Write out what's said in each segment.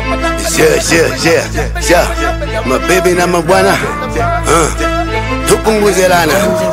Yeah, yeah, yeah, yeah. Mabibi na mabwana uh, tupunguze lana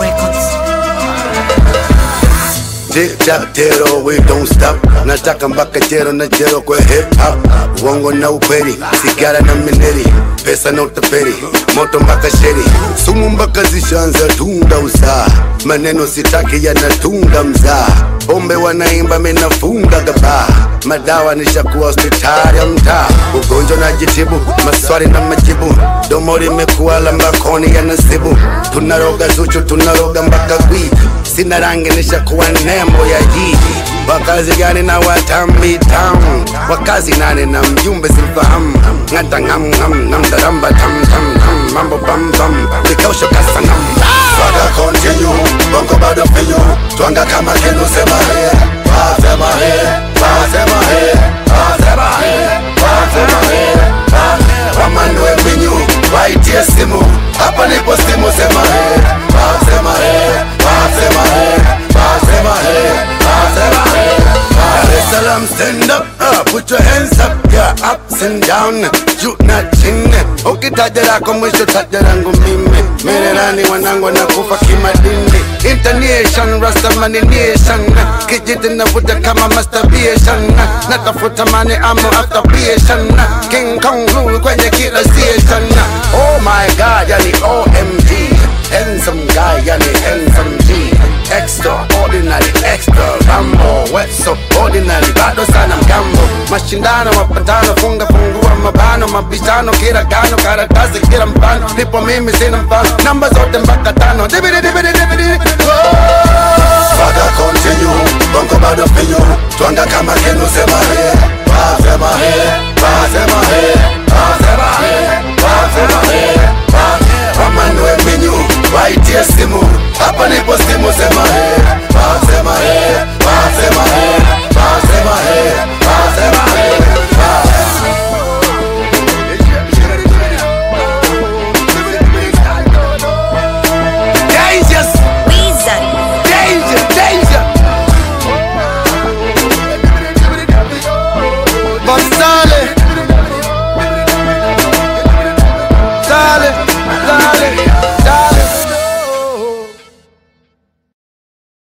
Tip top tero, we don't stop. Nataka mpaka jero na jero kwa hip hop. Uongo na ukweli, sigara na mineri, pesa na utapeli, moto mpaka sheri, sumu mpaka zishanza tunda usaa. Maneno sitaki yanatunga mzaa, pombe wanaimba minafunga gabaa, madawa nishakuwa hospitali ya mtaa, ugonjwa na jitibu, maswali na majibu, domo limekuwa la mbakoni ya nasibu, tunaroga zuchu, tunaroga mpaka gwiji sina rangi nishakuwa nembo ya jiji wakazi gani na watambi town wakazi nane na mjumbe simfahamu ngata ngam ngam ngam daramba tam tam tam mambo bam bam vikausho kasanam Swaga continue bongo bado finyu twanga kama kinu sema he wasema he wasema he wasema he wasema he wamanue minyu waitie simu hapa nipo simu sema he wasema he wasema he wasema he wasema he Dar es Salaam stand up uh, put your hands up yeah ups and down juu na chini ukitaja lako mwisho taja langu mimi mirerani wanangu wanakufa kimadini internation rastamani nation kijiti navuta kama masturbation natafuta mani amo afterpation king kong Louis kwenye kila station oh my god yani omg handsome guy yani handsome g extraordinary extra rambo wet so ordinary bado sana mgambo mashindano mapatano funga fungua mabano mabishano kila gano karatasi kila mfano nipo mimi sina mfano namba zote mpaka tano dibidi dibidi dibidi Father continue bongo bado finyu twanga kama kenu sema yeah